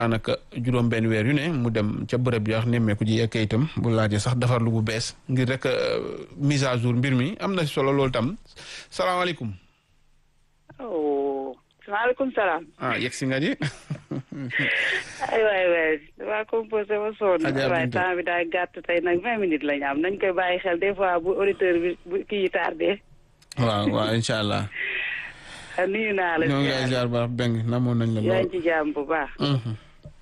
daanaka juróom benn weer yu ne mu dem ca bërëb yi wax nemmeeku ji ak kayitam bu laajee sax defarlu bu bees ngir rek mise à jour mbir mi am na solo loolu tam salaamaaleykum. oh maaleykum salaam. ah yegg si nga ji. ay waay waay damaa composé ma sonn. Adja waaye Binta. temps bi daa gàtt tey nag vingt minutes la ñu am nañ koy bàyyi xel des fois bu auditeur bi bu kii yi tardé. waaw waaw incha allah. ah, nuyu naa la. ñoo ngi lay ziar baax beng namoon nañ la yaa lool. ngi ci jàmm bu baax. Mhm.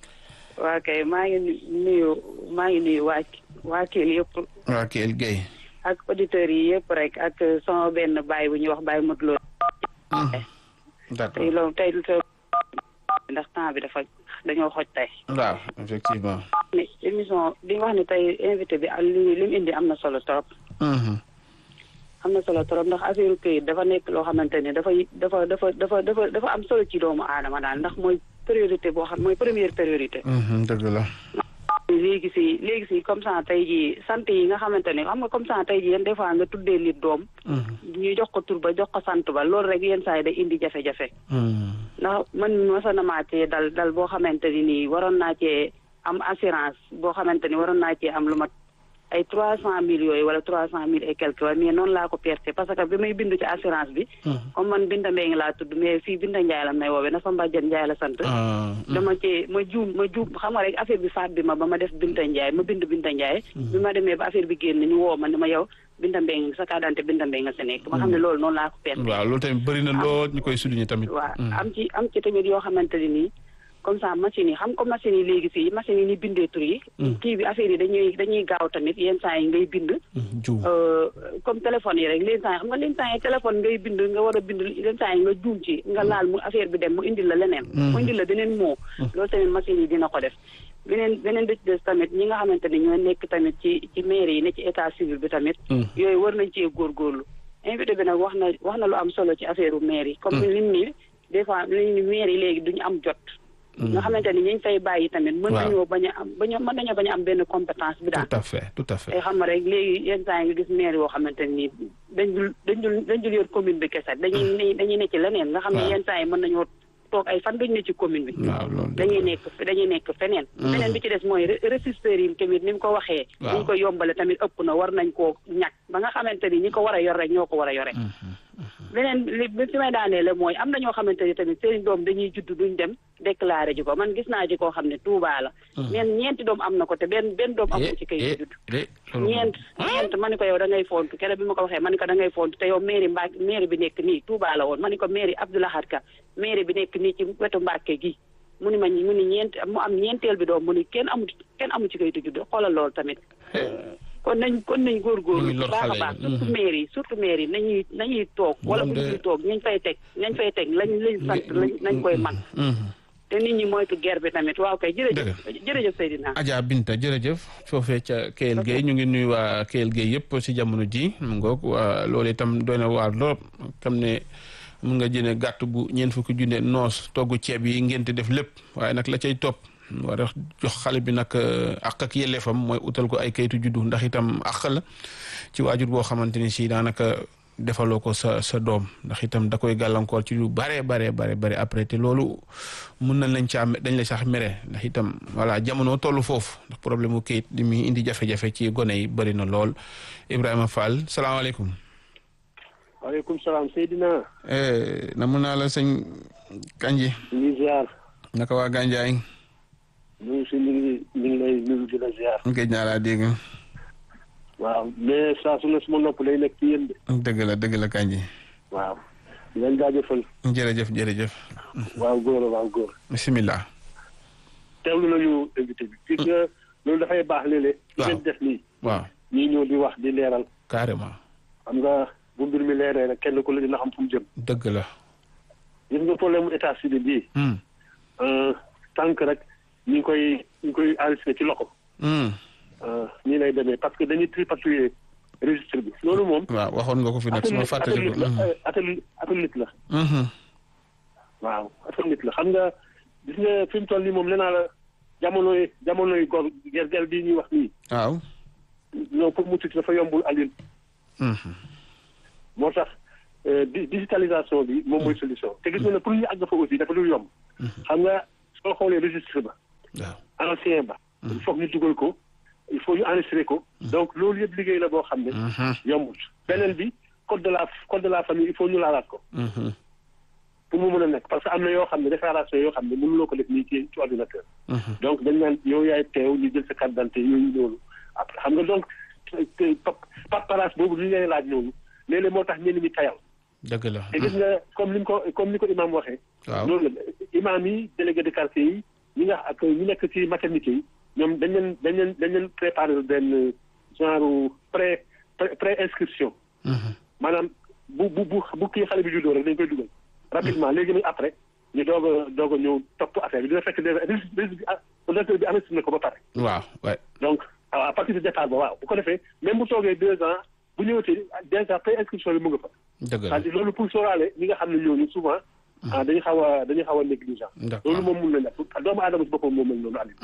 waa kay maa ngi nuyu maa ngi nuyu waa waa Kell yëpp waa Kell Guèye. ak auditeurs yi yëpp rek ak sama benn baay bu ñuy wax Baye Modou Lo. Mhm. d'accord tey loolu tey lu ndax temps bi dafa dañoo xoj tey. waaw effectivement. ne émission bi nga wax ne tey invité bi ak li li mu indi am na solo trop. Mhm. am na solo trop ndax affaire këyit dafa nekk loo xamante ne dafay dafa dafa dafa dafa dafa am solo ci doomu aadama daal ndax mooy priorité boo xam mooy première priorité. Mhm, dëgg la. léegi si léegi si comme ça tey jii sant yi nga xamante ne xam nga comme ça tey jii yéen des fois nga tuddee nit doom. Mhm. ñu jox ko tur ba jox ko sant ba loolu rek yenn saa yi day indi jafe-jafe. Mhm. ndax man mos na maa cee dal dal boo xamante ni nii waroon naa cee am assurance boo xamante ni waroon naa cee am lu mat ay trois cent mille yooyu wala trois cent mille et quelque waaye mais noonu laa ko perte parce que bi may bindu ci assurance bi. Mhm. comme man Binta Mbengue laa tudd mais fii Binta Ndiaye la may woowee na fa Mbadiane Ndiaye la sant. Ah, mhm. dama cee ma juum ma juum xam nga rek affaire bi faat bi ma ba ma def Binta Ndiaye ma bind Binta Ndiaye. bi ma demee ba affaire bi génn ñu woo ma ne ma yow Binta Mbengue sa carte d'identité Binta Mbengue nga si nekk. ma xam ne loolu noonu laa ko perte. waaw loolu tamit bëri na lool ñu koy souligner tamit. waaw Mhm. am ci am ci tamit yoo xamante ne nii comme ça machine yi xam ko machine yi léegi fii machine yi ni bindee tur yi. kii bi affaire yi dañuy dañuy gaaw tamit yenn saa yi ngay bind. Mhm, juum. euh, comme téléphone yi rek leen saa yi xam nga leen saa yi téléphone ngay bind nga war a bind leen saa yi nga juum ci nga laal mu affaire bi dem mu indil la leneen. mu indil la beneen moo. loolu tamit machine yi dina ko def. beneen beneen bi ci des tamit ñi nga xamante ni ñoo nekk tamit ci ci mairie yi ne ci état civil bi tamit. Mhm. yooyu war nañ cee góorgóorlu. invité bi nag wax na wax na lu am solo ci affaire u maire yi. comme ni ni des fois li ñu maire yi léegi duñu am jot. nga xamante ni ñi ñu fay bàyyi tamit. mën Waaw. nañoo bañ a am bañ a mën nañoo bañ a am benn compétence bi daal. tout à fait tout à fait. te xam nga rek léegi yenn saa yi nga gis maire yoo xamante ni dañ dul dañ dul dañ dul yor commune bi kese dañuy ne dañuy ne ci leneen nga xam ne Waaw. yenn saa yi mën nañoo toog ay fan duñ ne ci commune bi. waaw loolu dëgg dañuy la. nekk dañuy nekk feneen. beneen bi ci des mooy registre yi tamit ni mu ko waxee. Waaw. ni ñu ko yombale tamit ëpp na war nañ koo ñàkk ba nga xamante ni ñi ko war a yor rek ñoo ko war a yore. beneen li bi fi may daanee la mooy am na ñoo xamante ni tamit seen doom dañuy judd duñ dem déclaré ji ko man gis naa ji koo xam ne Touba la. neen ñeenti doom am na ko te benn benn doom amu ci kay judd. eh, loolu moom. ñeent ñeent ma ni ko yow da ngay fontu keroog bi ma ko waxee ma ni ko da ngay fontu te yow mairie Mbacke mairie bi nekk nii Touba la woon ma ni ko mairie Abdoulahad Ka mairie bi nekk nii ci wetu Mbacke gi mu ni ma mu ni ñeent mu am ñeenteel bi doom mu ni kenn amu kenn amu ci kayitu juddu xoolal loolu tamit kon nañ kon nañ góorgóorlu Ñu ngi lor baax a xale yi. baax surtout Mhm. mairie yi surtout mairie yi nañuy nañuy toog wala bu Ñoom de- ñuy toog ñañ fay teg ñañ fay teg lañ lañ sant lañ nañ koy man Mhm. te nit ñi moytu guerre bi tamit waaw kay jërëjëf jërëjëf Seydina Adja Binta jërëjëf foofee ca Kell Guèye ñu ngi nuyu waa Kell Guèye yëpp si jamono ji mu ngoog waa loolu itam doy na waar lool xam ne mun nga jëne gàtt bu ñeent fukki junne noos togg ceeb yi ngeen def lépp waaye nag la cay topp war a jox xale bi nag àq ak yelleefam mooy utal ko ay kayitu juddu ndax itam àq la ci waajur boo xamante ni si daanaka defaloo ko sa sa doom ndax itam da koy gàllankoor ci lu bare bare bare bare après te loolu mun nañ lañ caa dañ la sax mere ndax itam voilà jamono tollu foofu ndax problème mu kayit li muy indi jafe-jafe ci gone yi bëri na lool Ibrahima Fall salaamaaleykum. waaleykum salaam Seydina. namu naa la sëñ Kanji. ñu ngi ziar. naka waa Gandiaye. ñu ngi si ñu ngi ñu ngi lay nuyu di la ziar. géej naa laa dégg. waaw mais saa su ne suma nopp lay nekk ci yéen de. dëgg la dëgg la Kanji. waaw. di leen jaajëfal. jërëjëf jërëjëf. waaw góor waaw góor. bisimilah. teewlu nañu invité bi. fii que loolu dafay baax léeg-léeg. waaw ngeen def nii. waaw ñii ñëw di wax di leeral. carrément. xam nga bu mbir mi leeree rek kenn ku la dina xam fu mu jëm. dëgg la. gis nga problème mu état civil bii. Hmm. tant que rek ñu ngi koy ñu ngi koy enregistré ci loxo. Hmm. nii lay demee parce que dañuy tripatouiller registre bi. loolu moom. waaw waxoon nga ko fi nag su ma fàttaliku. atelier atelier la. Mhm. waaw atelier la xam nga gis nga fi mu toll nii moom nee naa la jamonoy jamonoy gor gergel bii ñuy wax nii. waaw. non pour mu tuuti dafa yombul Alioune. Mhm. moo tax euh, di digitalisation bi moom mooy solution te gis nga ne pour ñu àgg fa aussi dafa dul yomb. xam nga soo xoolee registre ba waaw ancien ba il faut que ñu dugal ko il faut ñu enregistrer ko donc loolu yëpp liggéey la boo xam ne yombul beneen bi code de la code de la famille il faut ñu laalaat ko pour mu mën a nekk parce que am na yoo xam ne déclaration yoo xam ne mënuloo ko def nii ci ci ordinateur donc dañ naan yow yaay teew ñu jël sa carte d'identité yooyu noonu après xam nga donc paperasse boobu li ngay laaj noonu léeg-léeg moo tax ñenn ñi tayal dëgg la te gis nga comme ni ko comme ni ko imam waxee waaw loolu la imam yi délégué de quartier yi ñi nga ak ñi nekk ci maternité yi ñoom dañ leen dañ leen dañ leen préparer benn genre pré pré inscription maanaam bu bu bu bu kii xale bi juddoo rek dañ koy dugal rapidement léegi nag après ñu doog a doog a ñëw topp affaire bi dina fekk déjà registre bi ordinateur bi enregistré na ko ba pare waaw waay donc à partir de départ ba waaw bu ko defee même bu toogee deux ans bu ñëwatee déjà pré inscription bi mu nga fa dëgg la c'est-à-dire loolu pour sóoraale ñi nga xam ne ñooñu souvent ah dañu xaw a dañu xaw a négligent d'accord loolu moom mun na nekk doomu aadama si boppam moom mel noonu ali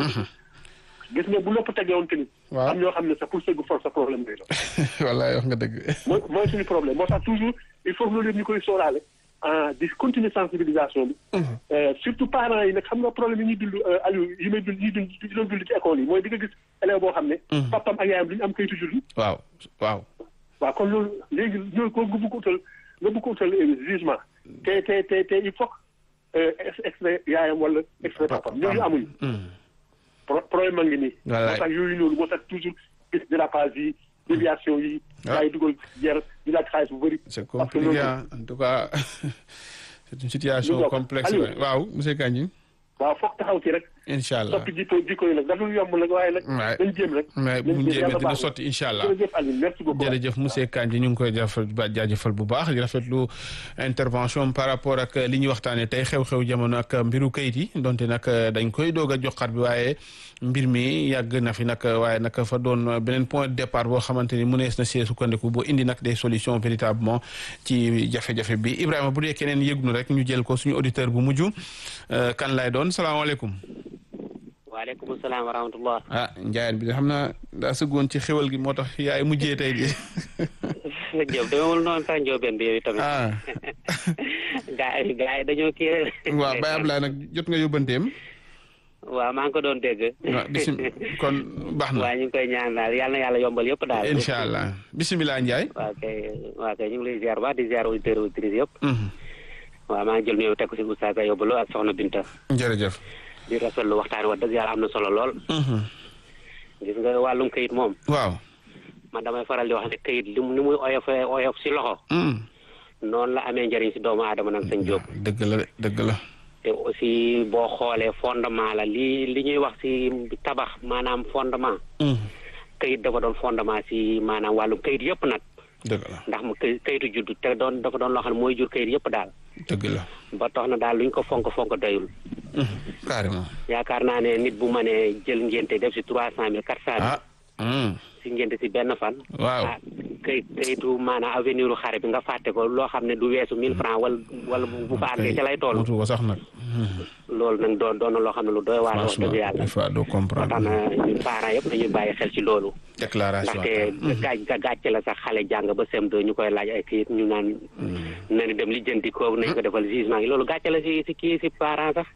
gis nga bu lépp tegee woon tamit waaw am ñoo xam ne sax pour sëgg force sa problème day doon wallaay wax nga dëgg mooy mooy suñu problème moo tax toujours il faut que loolu yëpp ñu koy sóoraale ah di continuer sensibilisation bi surtout parents yi nag xam nga problème yi ñuy dund Aliou yi may dund yi dund yi doon dund ci école yi mooy di nga gis élève boo xam ne papam ak yaayam duñu am kayitu juddu waaw waaw waaw kon loolu léegi ñooy ko nga bëgg ko utal nga bëgg ko utal jugement te te te te il faut que extrait yaayam wala extrait papam ñooñu amuñu problème a ngi nii moo tax yooyu noonu moo tax toujours gis dérapage yi déviation yi gaa yi dugal jar di laaj xaalis bu bëri c'est compliqué en tout cas c'est une situation complexe waaw monsieur Kandji waaw foog taxaw ci rek incha allah soppi jikko jikko yi nag dafa yomb nag waaye nag dañ jéem rek mais bu ñu jéemee dina sotti incha allah jërëjëf Aliou merci beaucoup jërëjëf monsieur Kandji ñu ngi koy jaajëfal jaajëfal bu baax di rafetlu intervention par rapport ak li ñuy waxtaanee tey xew-xew jamono ak mbiru kayit yi donte nag dañ koy doog a joxaat bi waaye mbir mi yàgg na fi nag waaye nag fa doon beneen point de départ boo xamante ni mënees na see sukkandiku boo indi nag des solutions véritablement ci jafe-jafe bi Ibrahima bu dee keneen yëgnu rek ñu jël ko suñu auditeur bu mujj kan lay doon salaamaaleykum. waaleykum salaam wa rahmatullah. ah Ndiaye bi xam naa daa sëggoon ci xéwal gi moo tax yaay mujjee tey de. Diop demewul noonu sax Ndiobène bi yow tamit. ah. gaa yi gaa yi dañoo kii rek. waaw Baye Ablaye nag jot nga yóbbanteem. waaw maa ngi ko doon dégg. waaw bisim kon baax na. waaw ñu ngi koy ñaan daal yal na yàlla yombal yëpp daal. incha allah bisimilah Ndiaye. waaw kay waaw kay ñu ngi lay ziar baax di ziar auditeurs auditrices yëpp. waaw maa ngi jël nuyoo teg ko si Oustaz Ayoba Lo ak Soxna Binta. jërëjëf. di rafetlu waxtaan wax dëgg yàlla am na solo lool. gis nga wàllum kayit moom. waaw. man damay faral di wax ne kayit li ni muy oyof oyof si loxo. noonu la amee njëriñ si doomu aadama nag sëñ Diop. dëgg la de dëgg la. te aussi boo xoolee fondement la li li ñuy wax si tabax maanaam fondement. kayit dafa doon fondement si maanaam wàllum kayit yëpp nag. dëgg la ndax mu kay kayitu juddu te doon dafa doon loo xam ne mooy jur kayit yëpp daal. dëgg la. ba tax na daal luñ ko fonk fonk doyul. carrément. yaakaar naa ne nit bu mënee jël ngénte def si trois cent mille quatre cent mille. ah. si ngénte si benn fan. waaw ah kayit kayitu maanaam avenir u xare bi nga fàtte ko loo xam ne du weesu mille francs wala wala bu fa àggee ca lay toll. mutu ko sax nag. loolu nag doon doon na loo xam ne lu doy waar wax franchement dëgg yàlla. des fois doo ba comprendre. tax na ñun parents yëpp nañu bàyyi xel ci loolu. déclaration. ndaxte gaaj ga gàcce la sax xale jàng ba CM2 ñu koy laaj ay kayit ñu naan. nañu dem lijjanti ko nañu ko defal jugement yi loolu gàcce la si si kii si parents sax.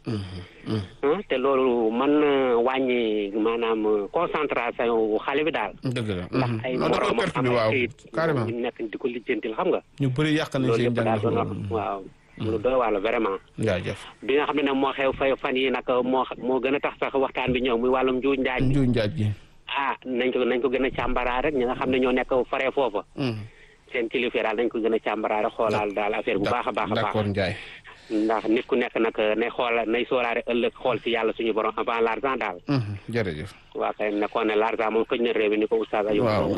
ah te loolu mën na wàññi maanaam concentration wu xale bi daal. dëgg la. ndax ay non da koy moroomam perte am bi ay waaw kayit carrément. ñu nekk di ko lijjantil xam nga. ñu bëri yàq nañ loolu seen yëpp daal jàng doon wax foofu. waaw. lu doy waar la vraiment. jaajëf. bi nga xam ne nag moo xew fay fan yi nag moo moo gën a tax sax waxtaan bi ñëw muy wàllum njuuj njaaj bi. njuuj njaaj gi. ah nañ ko nañ ko gën a càmbaraat rek ñi nga xam ne ñoo nekk faree foofa. seen kilifa daal nañ ko gën a càmbaraat rek xoolaal daal affaire bu baax a baax a baax. d'accord Ndiaye. ndax nit ku nekk nag nay xoola nay sóoraale ëllëg xool si yàlla suñu borom avant l'argent daal. jërëjëf. waa kay nekkoon ne l'argent moom xëj na réew mi ni ko oustaz Ayoub. waaw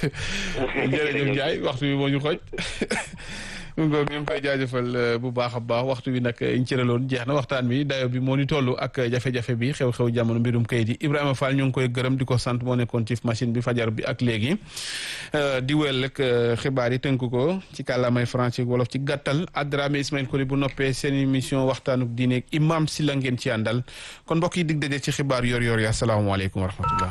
jërëjëf Ndiaye waxtu bi moo ñu xoj mu ngoog ñu ngi koy jaajëfal bu baax a baax waxtu bi nag ñu cëraloon jeex na waxtaan bi dayo bi moo ni toll ak jafe-jafe bi xew-xew jamono mbirum kayit yi Ibrahima Fall ñu ngi koy gërëm di ko sant moo nekkoon ci machine bi fajar bi ak léegi di wéyal rek xibaar yi tënk ko ci kàllaamay français wolof ci gàttal Adrame Ismaël Koli bu noppee seen émission waxtaanuk diine imam si la ngeen ci àndal kon mbokk yi dig daje ci xibaar yor yor yi asalaamaaleykum wa rahmatullah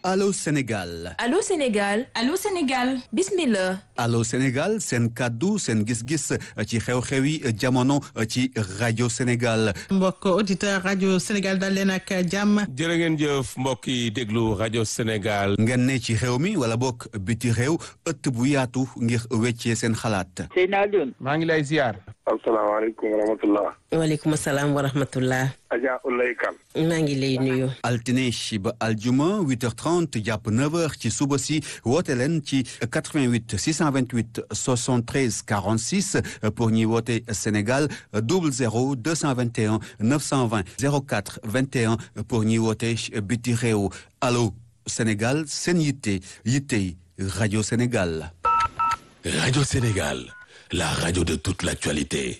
Allô Sénégal Allô Sénégal Allô Sénégal bismillah Allô Sénégal seen kàddu seen gis-gis ci xew-xewi jamono ci rajo Sénégal mbokk auditeur rajo Sénégal dal leen ak jàmm jërë ngeen jëf mbokk yi déglu rajo Sénégal ngeen ne ci réew mi wala bokk biti réew ëtt bu yaatu ngir weccee seen xalaat Seydina Alioune maa ngi lay ziar asalaamaaleykum wa rahmatullah waaleykum salaam wa rahmatullah Adja Ulay Kan maa ngi lay nuyu altine ba aljuma 8h30 jàpp 9h ci suba si woote leen ci 88 628 73 46 pour ñuy woote Sénégal 00 221 920 04 21 pour ñuy woote biti réew allo Sénégal seen yitte yittey rajo Sénégal. Radio Sénégal, la radio de toute l'actualité.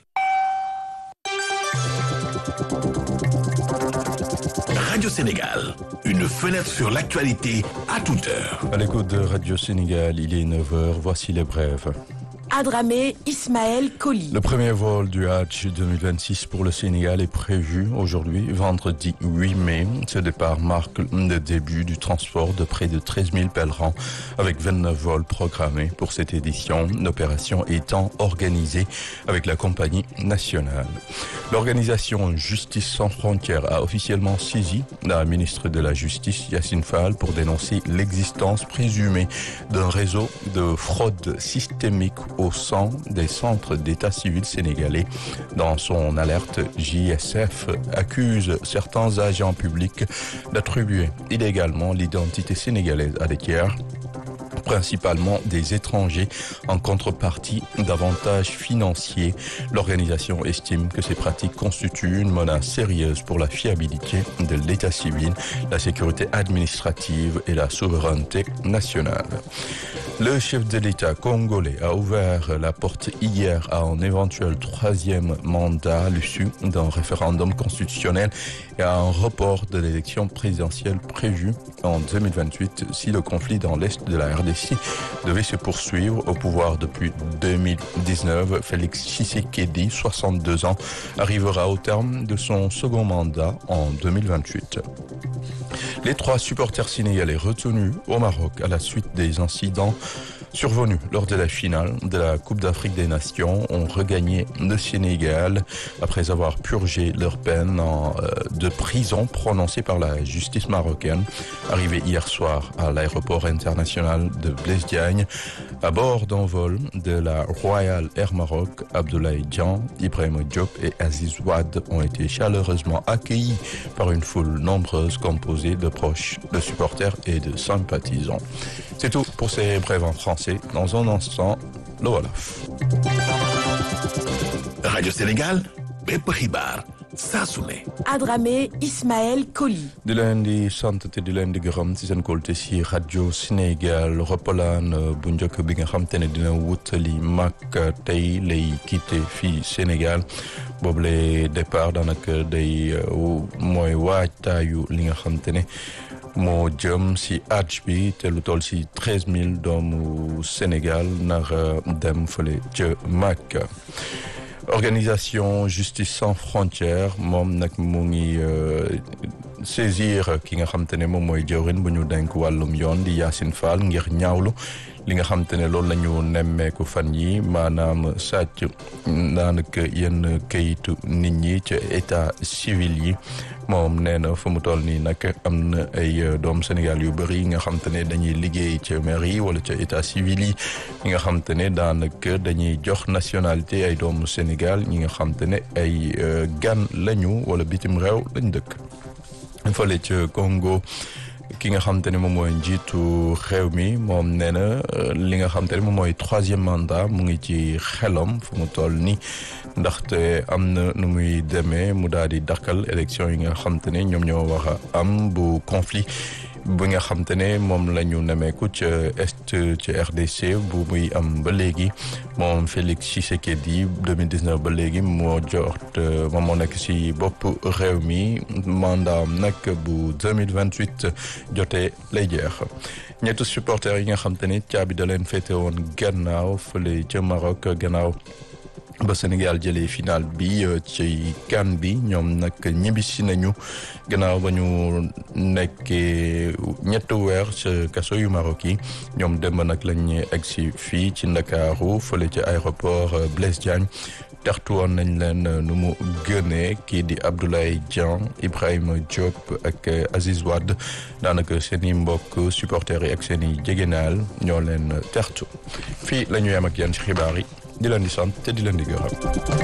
Radio Sénégal, une fenêtre sur l'actualité à toute heure. À l'écoute de Radio Sénégal, il est 9h, voici les brèves. Adramé Ismaël Koli. Le premier vol du Hajj 2026 pour le Sénégal est prévu aujourd'hui, vendredi 8 mai. Ce départ marque le début du transport de près de 13 000 pèlerins avec 29 vols programmés pour cette édition, l'opération étant organisée avec la compagnie nationale. L'organisation Justice sans frontières a officiellement saisi la ministre de la Justice, Yacine Fall, pour dénoncer l'existence présumée d'un réseau de fraude systémique au sein des centres d'état civil sénégalais. Dans son alerte, JSF accuse certains agents publics d'attribuer illégalement l'identité sénégalaise à des tiers principalement des étrangers en contrepartie d'avantages financiers. L'organisation estime que ces pratiques constituent une menace sérieuse pour la fiabilité de l'état civil, la sécurité administrative et la souveraineté nationale. Le chef de l'État congolais a ouvert la porte hier à un éventuel troisième mandat à l'issue d'un référendum constitutionnel et à un report de l'élection présidentielle prévue en 2028 si le conflit dans l'Est de la RDC devait se poursuivre au pouvoir depuis 2019. Félix Tshisekedi, 62 ans, arrivera au terme de son second mandat en 2028. Les trois supporters sénégalais retenus au Maroc à la suite des incidents survenus lors de la finale de la Coupe d'Afrique des Nations ont regagné le Sénégal après avoir purgé leur peine en, euh, de prison prononcée par la justice marocaine. Arrivés hier soir à l'aéroport international de Blaise Diagne, à bord d'un vol de la Royal Air Maroc, Abdoulaye Dian, Ibrahim Diop et Aziz Ouad ont été chaleureusement accueillis par une foule nombreuse composée de proches, de supporters et de sympathisants. C'est tout pour ces brèves en français. Dans un instant, le Wolof. Radio Sénégal, bépp xibaar saa su ne. Adramé Ismaël Koli. di leen di sant te di leen di gërëm ci seen kóolute ci rajo Sénégal roppalaan bu njëkk bi nga xam te ne dina wutali Makka tey lay quitté fii Sénégal boobu lay départ daanaka day mooy waajtaayu li nga xam te ne moo jëm ci hajj bi te lu toll ci treize mille doomu Sénégal nar dem fële ca Makka. organisation justice sans frontières moom nag mu ngi saisir ki nga xam te ne moom mooy jawrin bu ñu denk wàllum yoon di Yacine Fall ngir ñaawlu li nga xam te ne loolu la ñu nemmeeku fan yi maanaam sàcc daanaka yenn kayitu nit ñi ca état civil yi moom nee na fu mu toll nii nag am na ay doom Sénégal yu bëri yi nga xam te ne dañuy liggéey ca mairie wala ca état civil yi ñi nga xam te ne daanaka dañuy jox nationalité ay doomu Sénégal ñi nga xam te ne ay gan lañu wala bitim réew lañ dëkk fële ca Congo ki nga xam te ne moom mooy njiitu réew mi moom nee na li nga xam te ne moom mooy troisième mandat mu ngi ci xelam fu mu toll nii ndaxte am na nu muy demee mu daal di dakkal élection yi nga xam te ne ñoom ñoo war a am bu conflit bi nga xam te ne moom la ñu nemeeku ca est ca RDC bu muy am ba léegi moom Félix Tshisekedi 2019 ba léegi moo jot moom moo nekk ci bopp réew mi mandat nag bu 2028 jotee lay jeex ñetti supporters yi nga xam te ne caabi da leen féete woon gannaaw fële ca Maroc gannaaw ba Sénégal jëlee final bi ci CAN bi ñoom nag ñibbisi nañu gannaaw ba ñu nekkee ñetti weer ca kaso yu Maroc yi ñoom démb nag lañ egg si fii ci Ndakaaru fële ci aéroport Blaise Diagne tertu woon nañ leen nu mu gënee kii di Abdoulaye Dieng Ibrahima Diop ak Aziz Wade daanaka seen i mbokk supporters yi ak seen i jegenaal ñoo leen tertu fii la ñu yem ak yéen ci xibaar yi di leen di sant te di leen di gërëm